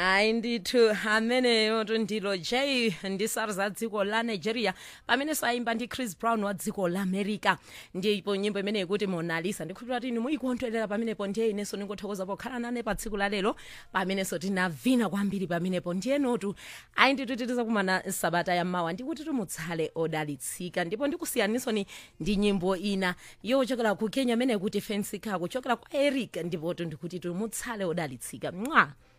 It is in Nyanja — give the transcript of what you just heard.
hayi ndithu ameneyo ndilo j ndisari za dziko la nigeria pamene saimba ndi chris brown wa dziko la america ndipo nyimbo imene ikuti monalisa ndikhulupira kuti inu muyikondwerera pamenepo ndiye inenso ndingothokoza pokhala nane pa tsiku la lero pamenenso tinavina kwambiri pamenepo ndiye notu ayi ndithu titizakumana sabata yammawa ndikuti tumutsale odalitsika ndipo ndikusiyaniso ndi nyimbo ina yochokera ku kenya imene ikuti fensika kuchokera kwa eric ndipo ndikuti tumutsale odalitsika mwa